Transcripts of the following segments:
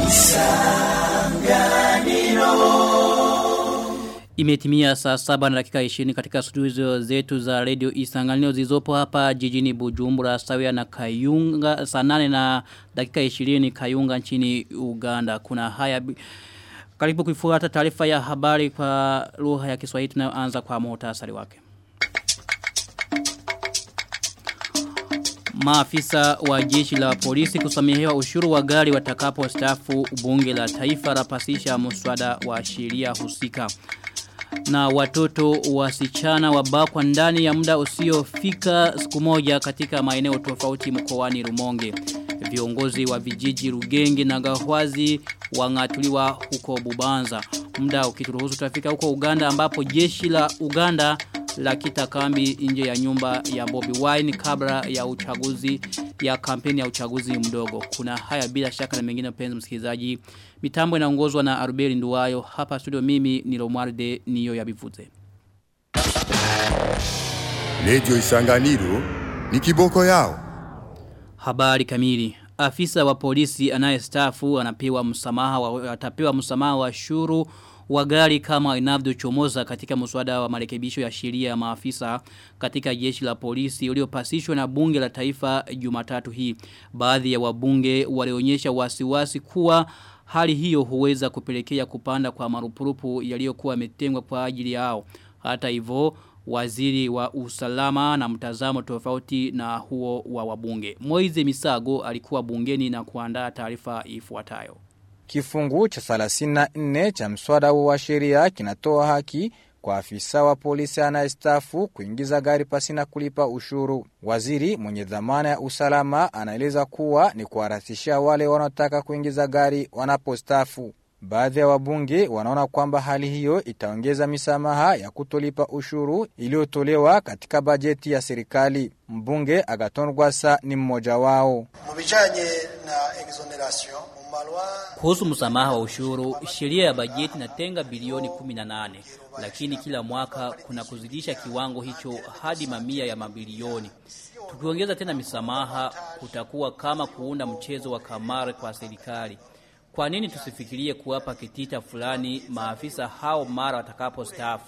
Imetimia saa saba na dakika 20 katika studio zetu za radio Isanganiro zilizopo hapa jijini Bujumbura sawia na Kayunga saa nane na dakika 20 Kayunga nchini Uganda. Kuna haya karibu kuifuata taarifa ya habari kwa lugha ya Kiswahili tunayoanza kwa muhtasari wake. Maafisa wa jeshi la polisi kusamehewa ushuru wa gari watakapo stafu bunge la taifa rapasisha muswada wa sheria husika. Na watoto wasichana wabakwa ndani ya muda usiofika siku moja katika maeneo tofauti mkoani Rumonge. Viongozi wa vijiji Rugenge na Gahwazi wangatuliwa huko Bubanza. Muda ukituruhusu tutafika huko Uganda ambapo jeshi la Uganda la kita kambi nje ya nyumba ya Bobby Wine kabla ya uchaguzi ya kampeni ya uchaguzi mdogo. Kuna haya bila shaka na mengine penzi msikilizaji. Mitambo inaongozwa na Arubeli Nduwayo. Hapa studio mimi ni Romualde niyo ya bivuze. Radio Isanganiro ni kiboko yao. Habari kamili. Afisa wa polisi anayestaafu anapewa msamaha wa atapewa msamaha wa shuru wa gari kama inavyochomoza katika mswada wa marekebisho ya sheria ya maafisa katika jeshi la polisi uliopasishwa na bunge la taifa Jumatatu hii. Baadhi ya wabunge walionyesha wasiwasi kuwa hali hiyo huweza kupelekea kupanda kwa marupurupu yaliyokuwa yametengwa kwa ajili yao. Hata hivyo waziri wa usalama na mtazamo tofauti na huo wa wabunge. Moize Misago alikuwa bungeni na kuandaa taarifa ifuatayo. Kifungu cha 34 cha mswada wa sheria kinatoa haki kwa afisa wa polisi anayestafu kuingiza gari pasina kulipa ushuru. Waziri mwenye dhamana ya usalama anaeleza kuwa ni kuharakisha wale wanaotaka kuingiza gari wanapostafu. Baadhi ya wabunge wanaona kwamba hali hiyo itaongeza misamaha ya kutolipa ushuru iliyotolewa katika bajeti ya serikali. Mbunge Agaton Rwasa ni mmoja wao. Mubijanye na exoneration kuhusu msamaha wa ushuru, sheria ya bajeti inatenga bilioni 18, lakini kila mwaka kuna kuzidisha kiwango hicho hadi mamia ya mabilioni. Tukiongeza tena misamaha, kutakuwa kama kuunda mchezo wa kamari kwa serikali. Kwa nini tusifikirie kuwapa kitita fulani maafisa hao mara watakapo staafu?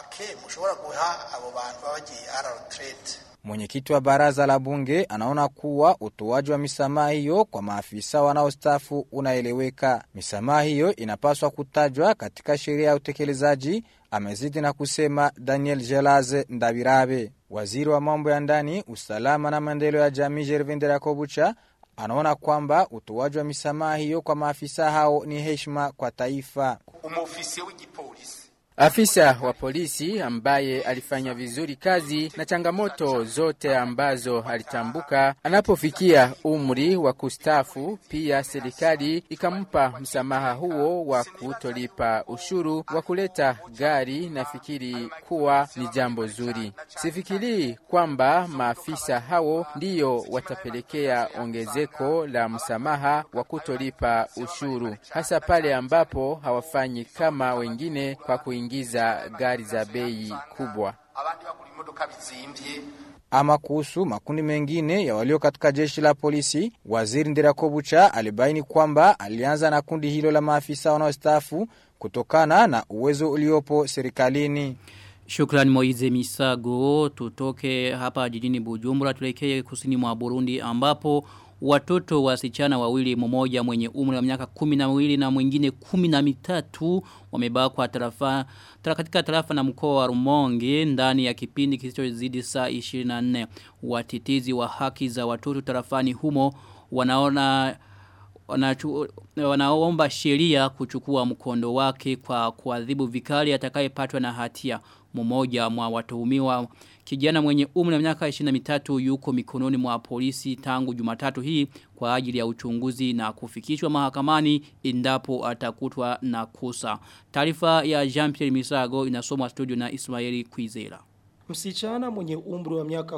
Mwenyekiti wa baraza la bunge anaona kuwa utoaji wa misamaha hiyo kwa maafisa wanaostafu unaeleweka. Misamaha hiyo inapaswa kutajwa katika sheria ya utekelezaji, amezidi na kusema Daniel Jelaze Ndabirabe. Waziri wa mambo ya ndani, usalama na maendeleo ya jamii Gervin Rakobucha anaona kwamba utoaji wa misamaha hiyo kwa maafisa hao ni heshima kwa taifa. Afisa wa polisi ambaye alifanya vizuri kazi na changamoto zote ambazo alitambuka anapofikia umri wa kustafu, pia serikali ikampa msamaha huo wa kutolipa ushuru wa kuleta gari, nafikiri kuwa ni jambo zuri. Sifikiri kwamba maafisa hao ndiyo watapelekea ongezeko la msamaha wa kutolipa ushuru, hasa pale ambapo hawafanyi kama wengine kwa kuingia kuingiza gari za bei kubwa. Ama kuhusu makundi mengine ya walio katika jeshi la polisi, waziri Ndirakobucha alibaini kwamba alianza na kundi hilo la maafisa wanaostaafu kutokana na uwezo uliopo serikalini. Shukrani Moize Misago, tutoke hapa jijini Bujumbura, tulekee kusini mwa Burundi ambapo watoto wasichana wawili mmoja mwenye umri wa miaka kumi na miwili na mwingine kumi na mitatu wamebakwa tarafa tara katika tarafa na mkoa wa Rumonge ndani ya kipindi kisichozidi saa 24 watitizi wa haki za watoto tarafani humo wanaona wanachu, wanaomba sheria kuchukua mkondo wake kwa kuadhibu vikali atakayepatwa na hatia mmoja mwa watuhumiwa kijana mwenye umri wa miaka 23 yuko mikononi mwa polisi tangu Jumatatu hii kwa ajili ya uchunguzi na kufikishwa mahakamani endapo atakutwa na kosa. Taarifa ya Jean-Pierre Misago inasomwa studio na Ismaili Kwizera. Msichana mwenye umri wa miaka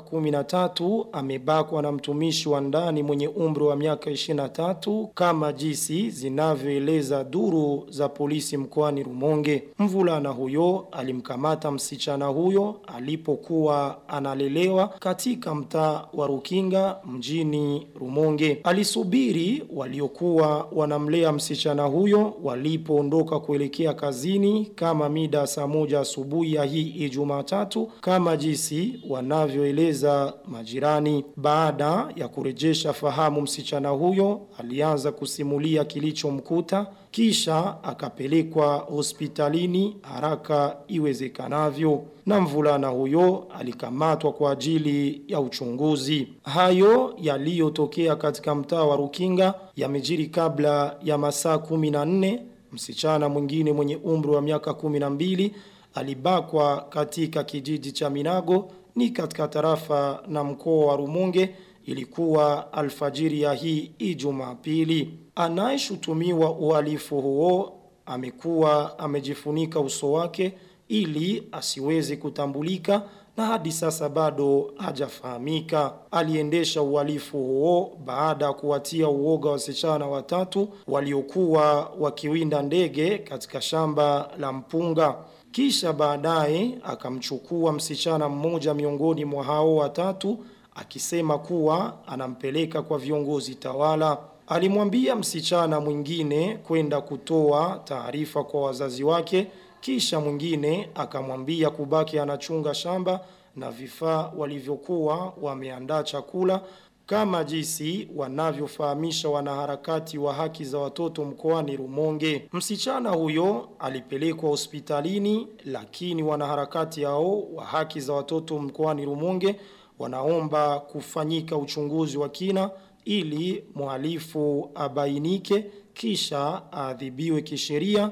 13 amebakwa na mtumishi wa ndani mwenye umri wa miaka 23 kama jinsi zinavyoeleza duru za polisi mkoani Rumonge. Mvulana huyo alimkamata msichana huyo alipokuwa analelewa katika mtaa wa Rukinga mjini Rumonge. Alisubiri waliokuwa wanamlea msichana huyo walipoondoka kuelekea kazini kama mida saa moja asubuhi ya hii Ijumaa tatu kama jinsi wanavyoeleza majirani. Baada ya kurejesha fahamu msichana huyo alianza kusimulia kilichomkuta kisha akapelekwa hospitalini haraka iwezekanavyo na mvulana huyo alikamatwa kwa ajili ya uchunguzi. Hayo yaliyotokea katika mtaa wa Rukinga yamejiri kabla ya masaa 14 msichana mwingine mwenye umri wa miaka 12 alibakwa katika kijiji cha Minago ni katika tarafa na mkoa wa Rumonge ilikuwa alfajiri ya hii Ijumaa pili. Anayeshutumiwa uhalifu huo amekuwa amejifunika uso wake ili asiweze kutambulika na hadi sasa bado hajafahamika. Aliendesha uhalifu huo baada ya kuwatia uoga wasichana watatu waliokuwa wakiwinda ndege katika shamba la mpunga. Kisha baadaye akamchukua msichana mmoja miongoni mwa hao watatu akisema kuwa anampeleka kwa viongozi tawala. Alimwambia msichana mwingine kwenda kutoa taarifa kwa wazazi wake kisha mwingine akamwambia kubaki anachunga shamba na vifaa walivyokuwa wameandaa chakula kama jinsi wanavyofahamisha wanaharakati wa haki za watoto mkoani Rumonge. Msichana huyo alipelekwa hospitalini lakini wanaharakati hao wa haki za watoto mkoani Rumonge wanaomba kufanyika uchunguzi wa kina ili mhalifu abainike kisha adhibiwe kisheria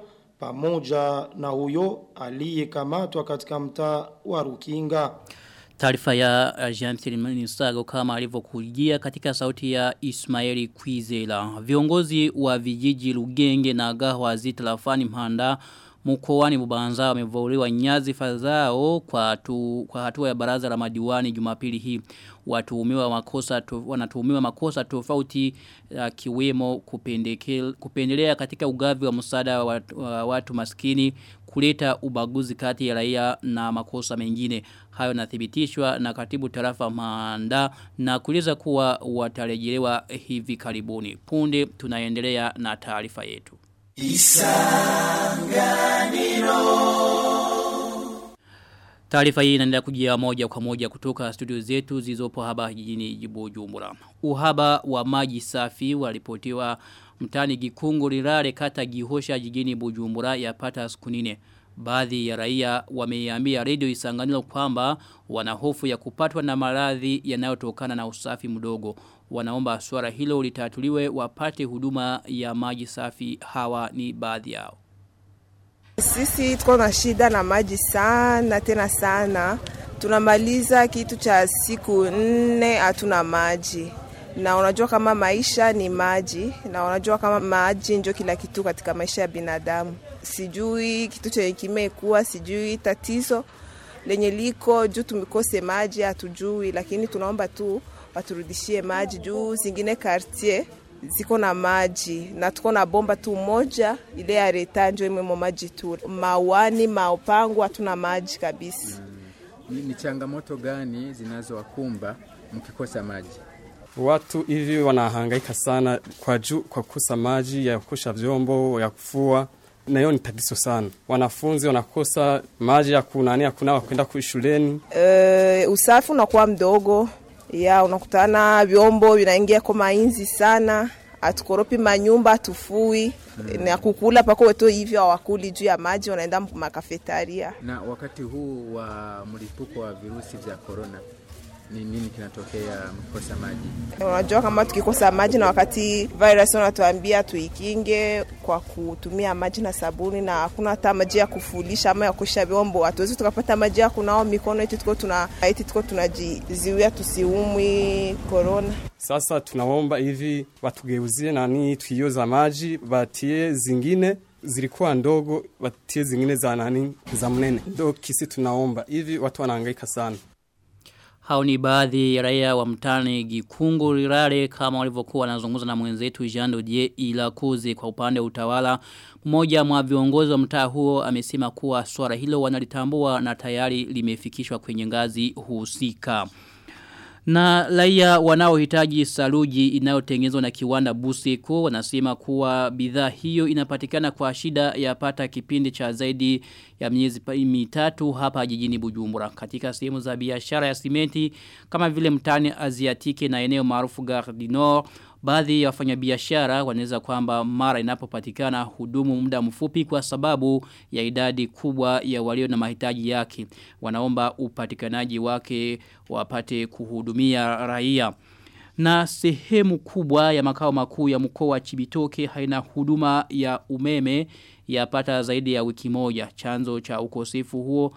pamoja na huyo aliyekamatwa katika mtaa wa Rukinga. Taarifa ya Jean Thilimani Sago kama alivyokujia katika sauti ya Ismaili Kwizela. Viongozi wa vijiji Lugenge na Gahwa Zitalafani Mhanda mkoani Bubanza wamevuliwa nyazifa zao kwa tu, kwa hatua ya baraza la madiwani Jumapili hii watuhumiwa makosa to, wanatuhumiwa makosa tofauti uh, kiwemo kupendelea katika ugavi wa msaada wa, wa watu maskini kuleta ubaguzi kati ya raia na makosa mengine hayo nathibitishwa na katibu tarafa Manda na kueleza kuwa watarejelewa hivi karibuni punde tunaendelea na taarifa yetu Taarifa hii inaendelea kujia moja kwa moja kutoka studio zetu zilizopo hapa jijini Bujumbura. Uhaba wa maji safi walipotiwa mtani Gikungu Lirare kata Gihosha jijini Bujumbura yapata siku nne. Baadhi ya raia wameiambia radio Isanganiro kwamba wana hofu ya kupatwa na maradhi yanayotokana na usafi mdogo. Wanaomba swala hilo litatuliwe wapate huduma ya maji safi hawa ni baadhi yao. Sisi tuko na shida na maji sana tena sana. Tunamaliza kitu cha siku nne hatuna maji. Na unajua kama maisha ni maji na unajua kama maji ndio kila kitu katika maisha ya binadamu. Sijui kitu chenye kimekuwa, sijui tatizo lenye liko juu tumekose maji hatujui, lakini tunaomba tu waturudishie maji juu zingine quartier ziko na maji na tuko na bomba tu moja ile ya reta njo imwemo maji tu mawani maopangu hatuna maji kabisa Ni, ni changamoto gani zinazowakumba mkikosa maji? Watu hivi wanahangaika sana kwa juu kwa kukosa maji ya kusha vyombo ya kufua na hiyo ni tatizo sana. Wanafunzi wanakosa maji ya kunania kunawa kwenda shuleni. e, usafi unakuwa mdogo ya unakutana vyombo vinaingia kwa mainzi sana hatukoropi manyumba hatufui mm. na kukula pako weto hivyo hawakuli juu ya maji wanaenda makafetaria Na wakati huu wa mlipuko wa virusi vya korona, ni nini kinatokea mkikosa maji? unajua kama tukikosa maji na wakati virus wanatuambia tuikinge kwa kutumia maji na sabuni na hakuna hata maji ya kufulisha ama ya kuosha vyombo hatuwezi tukapata maji ya kunao mikono eti tuko tuna eti tuko tunajiziwia tusiumwi korona Sasa tunaomba hivi watugeuzie nani tuioza maji batie zingine zilikuwa ndogo watie zingine za nani za mnene ndio kisi tunaomba hivi watu wanahangaika sana Hao ni baadhi ya raia wa mtani Gikungu Rirare kama walivyokuwa wanazungumza na mwenzetu Jean Dodier Ilakuzi kwa upande wa utawala. Mmoja mwa viongozi wa mtaa huo amesema kuwa swala hilo wanalitambua na tayari limefikishwa kwenye ngazi husika. Na raia wanaohitaji saluji inayotengenezwa na kiwanda Buseko wanasema kuwa bidhaa hiyo inapatikana kwa shida ya pata kipindi cha zaidi ya miezi pa- mitatu hapa jijini Bujumbura. Katika sehemu za biashara ya simenti kama vile mtani Aziatike na eneo maarufu Gare du Nord Baadhi ya wafanyabiashara wanaweza kwamba mara inapopatikana hudumu muda mfupi kwa sababu ya idadi kubwa ya walio na mahitaji yake. Wanaomba upatikanaji wake wapate kuhudumia raia. Na sehemu kubwa ya makao makuu ya mkoa wa Chibitoke haina huduma ya umeme yapata zaidi ya wiki moja. Chanzo cha ukosefu huo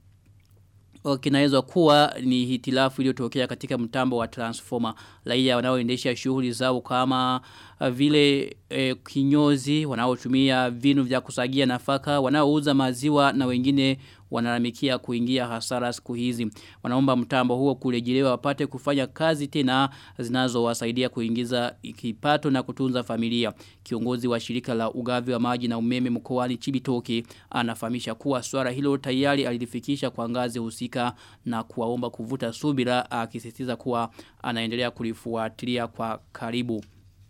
kinaweza kuwa ni hitilafu iliyotokea katika mtambo wa transformer. Raia wanaoendesha shughuli zao kama uh, vile eh, kinyozi, wanaotumia vinu vya kusagia nafaka, wanaouza maziwa na wengine wanalamikia kuingia hasara siku hizi. Wanaomba mtambo huo kurejelewa wapate kufanya kazi tena zinazowasaidia kuingiza kipato na kutunza familia. Kiongozi wa shirika la ugavi wa maji na umeme mkoani Chibitoke anafahamisha kuwa swala hilo tayari alilifikisha kwa ngazi husika na kuwaomba kuvuta subira akisisitiza kuwa anaendelea kulifuatilia kwa karibu.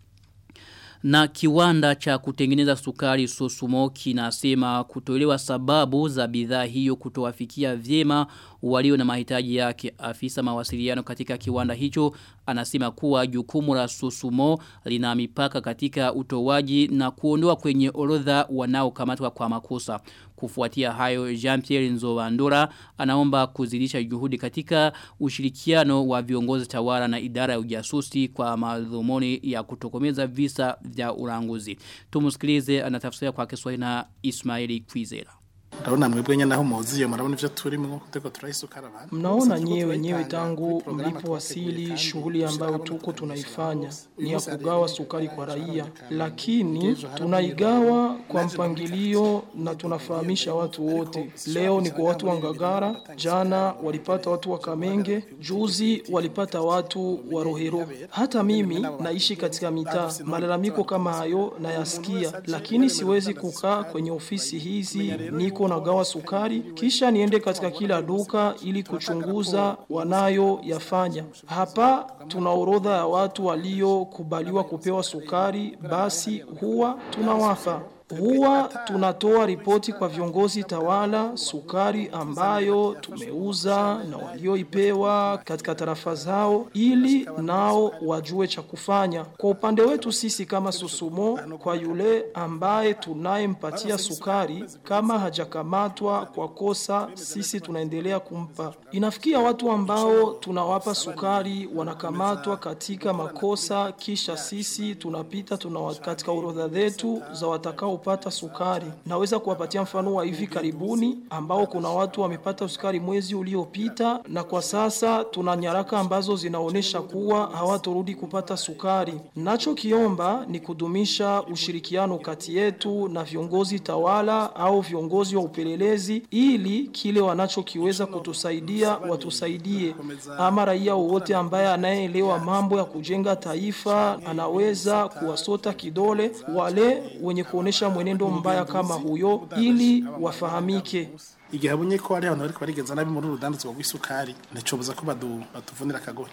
Na kiwanda cha kutengeneza sukari Sosumo kinasema kutolewa sababu za bidhaa hiyo kutowafikia vyema walio na mahitaji yake. Afisa mawasiliano katika kiwanda hicho anasema kuwa jukumu la Sosumo lina mipaka katika utowaji na kuondoa kwenye orodha wanaokamatwa kwa makosa. Kufuatia hayo Jean-Pierre Nzowandora anaomba kuzidisha juhudi katika ushirikiano wa viongozi tawala na idara ya ujasusi kwa madhumuni ya kutokomeza visa vya ulanguzi. Tumusikilize anatafsiria kwa Kiswahili na Ismaili Kwizera. Ndabona mwebwe nyene aho muziye murabona ivyo turimo kuteko turayisukara abantu. Mnaona nyewe wenyewe tangu mlipowasili shughuli ambayo tuko tunaifanya ni ya kugawa sukari kwa raia, lakini tunaigawa kwa mpangilio na tunafahamisha watu wote. Leo ni kwa watu wa Ngagara, jana walipata watu wa Kamenge, juzi walipata watu wa Rohero. Hata mimi naishi katika mitaa, malalamiko kama hayo nayasikia, lakini siwezi kukaa kwenye ofisi hizi niko nagawa sukari kisha niende katika kila duka ili kuchunguza wanayoyafanya. Hapa tuna orodha ya watu waliokubaliwa kupewa sukari, basi huwa tunawapa huwa tunatoa ripoti kwa viongozi tawala sukari ambayo tumeuza na walioipewa katika tarafa zao ili nao wajue cha kufanya. Kwa upande wetu sisi kama Susumo, kwa yule ambaye tunayempatia sukari kama hajakamatwa kwa kosa, sisi tunaendelea kumpa. Inafikia watu ambao tunawapa sukari wanakamatwa katika makosa, kisha sisi tunapita tunawa katika orodha zetu za watakao kupata sukari. Naweza kuwapatia mfano wa hivi karibuni ambao kuna watu wamepata sukari mwezi uliopita na kwa sasa tuna nyaraka ambazo zinaonyesha kuwa hawatorudi kupata sukari. Nachokiomba ni kudumisha ushirikiano kati yetu na viongozi tawala au viongozi wa upelelezi ili kile wanachokiweza kutusaidia watusaidie. Ama raia wowote ambaye anayeelewa mambo ya kujenga taifa anaweza kuwasota kidole wale wenye kuonesha mwenendo mbaya kama huyo ili wafahamike. Igihe abonye ko ari abantu bariko barigeza nabi muri urudandazwa rw'isukari nicobuza ko badu batuvunira kagohe.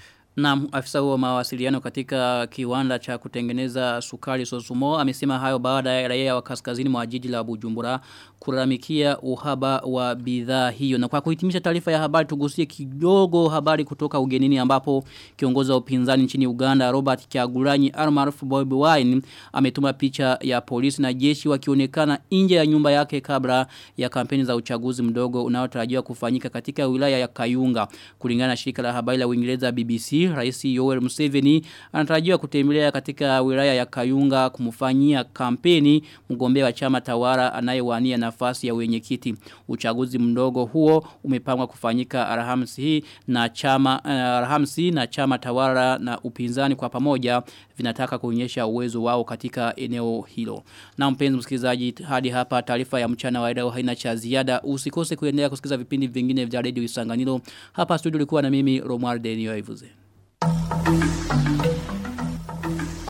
Na afisa wa mawasiliano katika kiwanda cha kutengeneza sukari Sosumo amesema hayo baada ya raia wa kaskazini mwa jiji la Bujumbura kulalamikia uhaba wa bidhaa hiyo. Na kwa kuhitimisha taarifa ya habari tugusie kidogo habari kutoka ugenini ambapo kiongozi wa upinzani nchini Uganda Robert Kyagulanyi almaarufu Bobi Wine ametuma picha ya polisi na jeshi wakionekana nje ya nyumba yake kabla ya kampeni za uchaguzi mdogo unaotarajiwa kufanyika katika wilaya ya Kayunga. Kulingana na shirika la habari la Uingereza BBC Burundi, Rais Yoweri Museveni anatarajiwa kutembelea katika wilaya ya Kayunga kumfanyia kampeni mgombea wa chama tawala anayewania nafasi ya wenyekiti. Uchaguzi mdogo huo umepangwa kufanyika Alhamisi hii na chama uh, Alhamisi na chama tawala na upinzani kwa pamoja vinataka kuonyesha uwezo wao katika eneo hilo. Na mpenzi msikilizaji hadi hapa taarifa ya mchana wa leo haina cha ziada. Usikose kuendelea kusikiza vipindi vingine vya Radio Isanganiro. Hapa studio ulikuwa na mimi Romuald Denio Ivuze. Thank you.